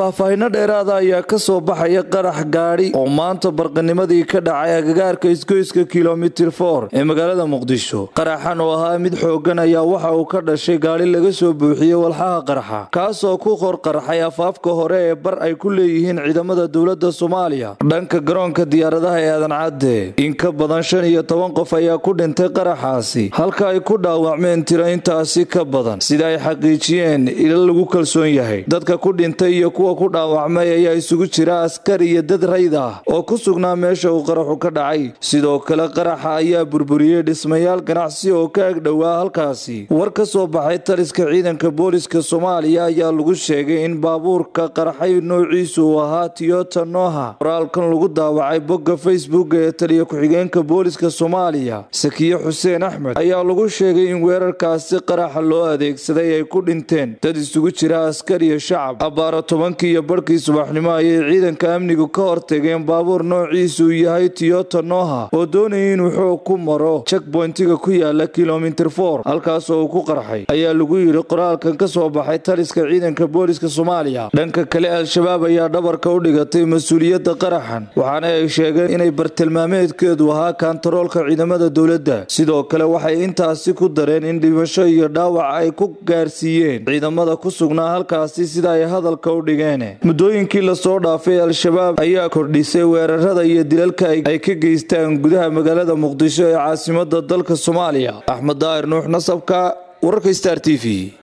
faahfaahinno dheeraada ayaa ka soo baxaya qarax gaadhi oo maanta barqanimadii ka dhacay agagaarka isgoyska kilomitir for ee magaalada muqdisho qaraxan oo ahaa mid xoogan ayaa waxa uu ka dhashay gaadhi laga soo buuxiyey walxaha qarxa kaasoo ku qorqarxay afaafka hore ee bar ay ku leeyihiin ciidamada dowladda soomaaliya dhanka garoonka diyaaradaha ee aadan cadde in ka badan shan iyo toban qof ayaa ku dhintay qaraxaasi halka ay ku dhaawacmeen tiro intaasi ka badan sida ay xaqiijiyeen ila lagu kalsoon yahay dadka ku dhintay iyo kuwa ku dhaawacmay ayaa isugu jira askar iyo dad rayd ah oo ku sugnaa meesha uu qaraxu ka dhacay sidoo kale qaraxa ayaa burburiyey dhismayaal ganacsi oo ka agdhowaa halkaasi war ka soo baxay taliska ciidanka booliska soomaaliya ayaa lagu sheegay in baabuurka qaraxay noociisu uu ahaa tiyota noha qoraalkan lagu daawacay bogga facebook ee taliya ku-xigeenka booliska soomaaliya sakiye xuseen axmed ayaa lagu sheegay in weerarkaasi qaraxa loo adeegsaday ay ku dhinteen dad isugu jira askar iyo shacab abaara tobankii iyo barhkii subaxnimo ayay ciidanka amnigu ka hortageen baabuur noociisu yahay tiyota noha oo doonayay inuu xoog ku maro jekbointiga ku yaala kilomitir for halkaasoo uu ku qarxay ayaa lagu yidhi qoraalkan ka soo baxay taliska ciidanka booliska soomaaliya dhanka kale al-shabaab ayaa dhabarka u dhigatay mas-uuliyadda qaraxan waxaana ay sheegeen inay bartilmaameedkeedu ahaa kaantaroolka ciidamada dowladda sidoo kale waxay intaasi ku dareen in dhimasho iyo dhaawac ay ku gaarsiiyeen ciidamada ku sugnaa halkaasi sida ay hadalka u dhigeen muddooyinkii lasoo dhaafay al-shabaab ayaa kordhisay weerarada iyo dilalka ay ka geystaan gudaha magaalada muqdisho ee caasimada dalka soomaaliya axmed daahir nuux nasabka wararka star t v